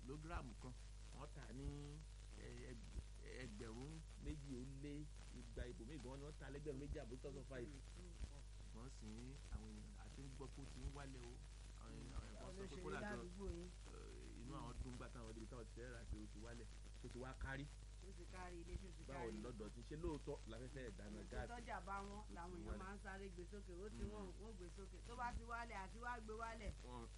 kìlógíráàmù kan wọ́n tà ní ẹgbẹ̀rún méjì ó lé igba ibòmíì gan ni wọ́n tà lẹ́gbẹ̀rún méjì àbí two thousand five wọ́n sì ń àwọn èèyàn àti ń gbọ́ pé ó ti ń wálẹ̀ o àwọn èèyàn wọ́n sọ pé kó làjọ inú àwọn dùn gbà táwọn débi táwọn ti fẹ́ rà pé ó ti wálẹ̀ ó ti wá kárí ó ti kárí ilé tó ti kárí báwo ni lọ́dọ̀ ti ṣe lóòótọ́ láfẹ́fẹ́ ìdáná gáàsì tọ́jà bá wọn làwọn èèyàn máa ń sáré gbé sókè ó ti wọ́n wọ́n gbé sókè tó bá ti wálẹ̀ àti wá gbé wálẹ̀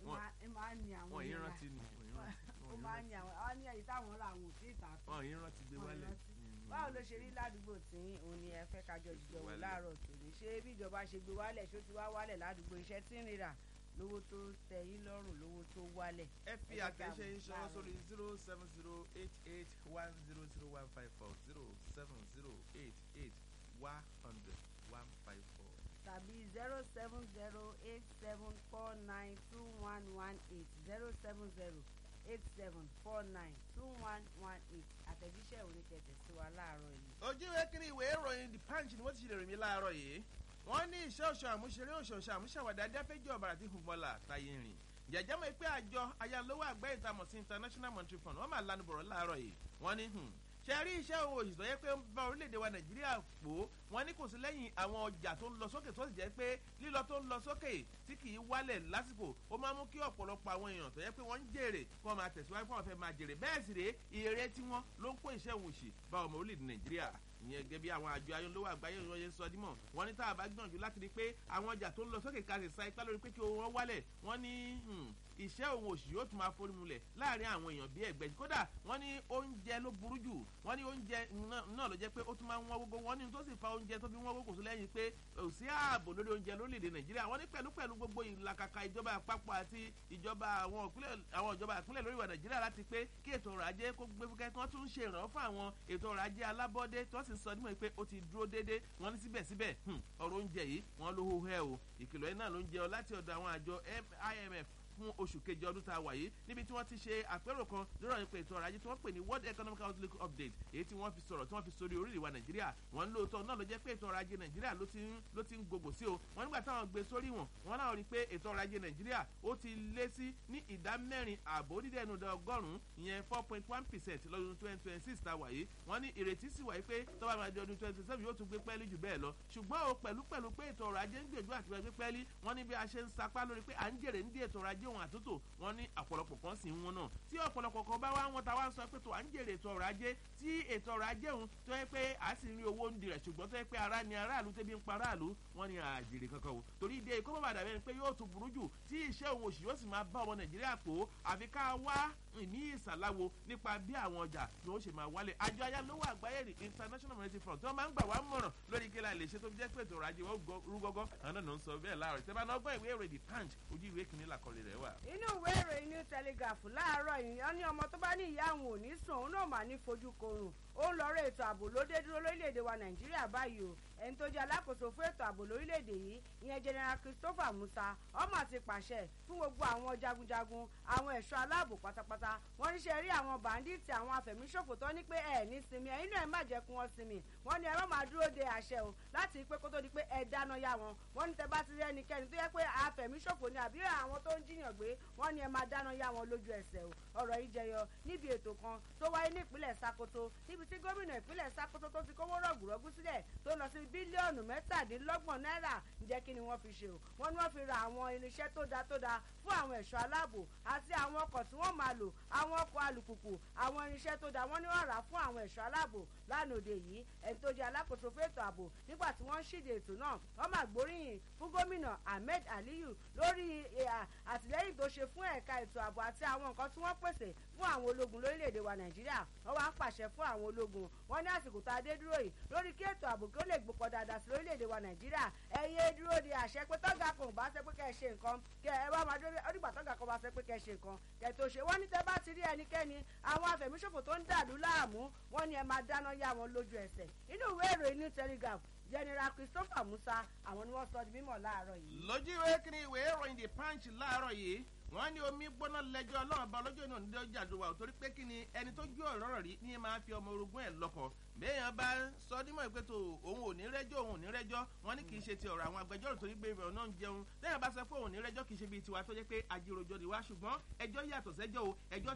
ẹ máa ń ní àwọn wọ́n yín rántí ni ó máa ń ní àwọn àwọn ní èyí táwọn ra àwọn òsì ìta tó wọ́n yín rántí gbé wálẹ̀ báwo ló ṣe rí ládùúgbò tí òun ni ẹ fẹ́ kájọ jíjọ wò láàárọ̀ tòní ṣé bí ìjọba ṣe gbé wálẹ̀ ṣó ti wá wálẹ̀ ládùúgbò iṣẹ́ tí ń rira lówó tó tẹ́ yín lọ́rùn lówó tó wálẹ̀. ẹ fi àtẹ̀ṣe ìṣọwọ́ sórí zero seven zero eight eight one zero zero one five four zero seven zero eight eight one hundred one five four. tàbí zero seven zero eight seven four nine two one one eight zero seven zero eight seven four nine two one one eight àtẹ̀jíṣẹ́ oníkẹ̀tẹ̀ sí wa láàárọ̀ yìí. ojú ìwé kiri ìwé ìròyìn the punch ni wọ́n ti ṣe lè rìn mí láàárọ̀ yìí wọ́n ní iṣẹ́ oṣù àmúṣeré oṣooṣù àmúṣàwàdà adáfẹ́jọ́ ọ̀bàrà tí fúnbọ́là táyé rìn jẹjẹ mọ̀ pé àjọ ayálówó àgbẹ̀ ìtamọ̀ sí international monetary fund wọ́n máa lanu bọ̀rọ̀ láàárọ̀ yìí wọ́n ní ṣe rí iṣẹ́ òun òṣìṣẹ́ yẹ pé ń bá orílẹ̀-èdè wa nàìjíríà pò wọ́n ní kò sí lẹ́yìn àwọn ọjà tó ń lọ sókè tó sì jẹ́ pé lílọ tó ń lọ sókè tí kì í wálẹ̀ lásìkò ó máa mú kí ọ̀pọ̀lọpọ̀ àwọn èèyàn tó yẹ pé wọ́n ń jèrè kí wọ́n máa tẹ̀síwájú kí wọ́n fẹ́ máa jèrè bẹ́ẹ̀ sì rèé ìrè tí wọ́n ló ń kó iṣẹ́ òun òṣì bá ọmọ orílẹ̀-èdè nàìjíríà ìyẹn gẹ́gẹ́ bí àwọn àjọ ayọ́lówó àgbáyé wọn yẹn sọ dímọ̀ wọ́n ní tá a bá gbìyànjú láti rí pé àwọn ọjà tó ń lọ sókè ká sì sa ipá lórí pé kí owó wọn wálẹ̀ wọ́n ní iṣẹ́ òun òṣì yóò tún máa forí mulẹ̀ láàrin àwọn èèyàn bíi ẹgbẹ́ kódà wọ́n ní oúnjẹ ló burú jù wọ́n ní oúnjẹ náà ló jẹ́ pé ó tún máa ń wọ́n gbogbo wọ́n ní tó sì fa oúnjẹ tó fi wọ́n gbogbo lẹ́yìn pé kò sí ààbò lórí oúnjẹ lórílẹ̀‐èdè nàìjíríà wọ́n ní pẹ̀lú pẹ̀lú gbogbo ìlàkàkà ìjọba àpapọ̀ àti ìjọba àwọn ìjọba ìpínlẹ̀ lórí ìwà nàìjíríà láti pé kí ètò ọrọ̀ ajé kó gbé fúkẹ́ tí wọ́n tún ń ṣe ìrànwọ́ fún àwọn ètò ọrọ̀ ajé alábọ́dé tí wọ́n sì sọ nímọ̀ pé ó ti dúró déédé wọ́n ní síbẹ̀síbẹ̀ ọ̀rọ̀ oúnjẹ yìí wọ́n ló hó hẹ́ o ìkìlọ̀ yìí náà ló ń jẹ́ ọ láti ọ̀dọ̀ àwọn àjọ imf fún oṣù kejì ọdún tá a wà yìí níbi tí wọ́n ti ṣe àpérò kan lórí ọ̀rọ̀ ètò ọrọ̀ ajé tí wọ́n pè ní world economic outlook update èyí tí wọ́n fi sọ̀rọ̀ tí wọ́n fi sórí orílẹ̀ wa nàìjíríà wọ́n ń lóòótọ́ náà ló jẹ́ pé ètò ọrọ̀ ajé nàìjíríà ló ti ń ló ti ń gògò sí o wọ́n nígbà táwọn gbé sórí wọn wọ́n náà rí i pé ètò ọrọ̀ ajé nàìjíríà ó ti lé sí ní ìdá mẹ́rin ààbò dídẹ́ ẹnu ọgọ́rùn-ún ìyẹn four point one percent lọ́dún twenty twenty six tá a wà yìí wọ́n ní ìrètí sì wà yìí pé tọ́ba máa di ọdún twenty seven yóò tún gbé pẹ́ẹ́lí jù bẹ́ẹ̀ lọ ṣùgbọ́n o pẹ̀lú pẹ̀lú pé ètò ọrọ̀ ajé ń gbìyànjú àti gbé pẹ́ẹ́lí wọ́n ní bí a ṣe ń sapá lórí pé à ń jèrè ní ètò ọrọ̀ ajé òun àtúntò wọ́n ní ọ̀pọ̀lọpọ̀ kan sì ń wọn náà tí ọ̀pọ̀lọpọ̀ kan bá wá wọn ta wá ń sọ pé tó à ń jèrè ètò ọrọ̀ ajé tí ètò ọrọ̀ ajé òun tó yẹ pé à sì ń rí owó ń di rẹ̀ ṣùgbọ́n tó yẹ pé ara ni aráàlú tẹ́bí ń pa aráàlú wọ́n ní àjèrè kankan o torí ìdí èkó bàbá dàbẹ́ ni pé yóò tún burú jù tí iṣẹ́ òun òṣì yóò sì máa bá ọmọ nàìjíríà pò àfi ká wá ní ìsàláwo nípa bí àwọn ọjà ni wọ́n ṣe máa wálé àjọ ayálówó àgbáyé ní international monetary fund tí wọ́n máa ń gbà wá mọ̀ràn lórí kí la lè ṣe tó fi jẹ́ pé ètò ọrọ̀ ajé wọn rú gọ́gọ́ àwọn náà ń sọ bẹ́ẹ̀ láàárọ̀ ìtẹ́bá náà gbọ́ ìwé ìròyìn punch ojú ìwé kìíní làkọlẹ̀ rẹ̀ wà. inú ìwé ìròyìn new telegraph láàárọ̀ yìí wọ́n ní ọmọ tó bá ní ìyá àwọn ò ní sùn òun náà mà ní fojú korùn ó ń lọ́rọ̀ ètò ààbò ló dé dúró lórílẹ̀‐èdè wa nàìjíríà báyìí o ẹni tó jẹ́ alákòóso fún ètò ààbò lórílẹ̀‐èdè yìí ìyẹn general christopher musa ọmọ ti pàṣẹ fún gbogbo àwọn jagunjagun àwọn ẹ̀ṣọ́ aláàbò pátápátá wọ́n ní ṣe rí àwọn bàǹdíìtì àwọn afẹ̀míṣòfò tó ní pé ẹ̀ ní sinmi ẹ̀yin náà ẹ má jẹ́ kí wọ́n sinmi wọ́n ní ẹ má máa dúró de àṣẹ o láti pé kó tó di pé ẹ dáná yá wọn wọ́n ní tẹ bá ti rí ẹnikẹ́ni tó yẹ pé afẹ̀míṣòfò ni àbí àwọn tó ń jiyàn gbé wọ́n ní ẹ máa dáná yá wọn lójú ẹsẹ̀ o ọ̀rọ̀ yìí jẹyọ níbi ètò kan tó wáyé ní ìpínlẹ̀ sakoto níbi tí gómìnà ìpínlẹ̀ sakoto tó ti kówó rọ̀gùrọ̀gù sílẹ̀ tó lọ sí bílíọ̀nù mẹ́tàdínlọ́gbọ̀n náírà ǹjẹ́ kí ni wọ́n fi ṣe o wọ́n ní wọ́n fi ra àwọn irinṣẹ́ tó da tó da fún àwọn ẹ̀ṣọ́ aláàbò àti àwọn ọkọ̀ tí wọ́n máa lò àwọn ọkọ̀ alùpùpù àwọn irinṣẹ́ tó da wọ́n ní wọ́n rà á fún àwọn ẹ̀ṣọ́ aláàbò lánàá òde yìí ẹni tó jẹ́ alákòóso fún ètò ààbò nígbà tí wọ́n ń ṣíde ètò náà wọ́n máa gbóríyìn fún gómìnà ahmed aliyu lórí àtìlẹ́yìn tó ṣe fún ẹ̀ka ètò ààbò àti àwọn nǹkan tí wọ́n pèsè fún àwọn ológun lórílẹ̀‐èdè wa nàìjíríà wọ́n wá ń pàṣẹ fún àwọn ológun wọ́n ní àsìkò tá a dé dúró yìí lórí kí ètò ààbò kí ó lè gbòpọ̀ dáadáa sí lórílẹ̀‐èdè wa nàìjíríà ẹ̀yẹ dúró de àṣẹ pé tọ́gà kan ò bá ṣe pé kẹ́ ẹ ṣe nǹkan kẹ́ ẹ wá máa dúró ọdígbà tọ́gà kan bá ṣe pé kẹ́ ẹ ṣe nǹkan kẹ́ ẹ tó ṣe wọ́n ní tẹ́ bá ti rí ẹnikẹ́ni àwọn afẹ̀míṣòfò tó ń dàlú láàmú wọ́n ní ẹ máa dáná yá wọn lójú ẹsẹ̀ inú ìwé ìròyìn new telegraph general christopher musa àwọn ni wọ́n sọ di mímọ̀ láàárọ̀ yìí. lójú ìwé kí ni ìwé ìròyìn the punch láàárọ̀ yìí wọ́n ní omi gbóná lẹ́jọ́ ọlọ́run bá lọ́jọ́ náà níjọ́ jàdùwà torí pé kí ni ẹni tó jó ọ̀rọ̀ rí ní máa fi ọmọ orogún ẹ̀ lọ́kọ̀ béèyàn bá sọ dímọ̀ ìpè tó òun ò ní rẹ́jọ́ òun ò ní rẹ́jọ́ wọ́n ní kì í ṣe ti ọ̀rọ̀ àwọn agbẹjọ́rò torí pé ìrọ̀ náà ń jẹun lẹ́yìn bá sọ pé òun ò ní rẹ́jọ́ kì í ṣe bíi tiwa tó jẹ́ pé ajíròjọ́ ni wá ṣùgbọ́n ẹjọ́ yàtọ̀ sẹ́jọ́ o ẹjọ́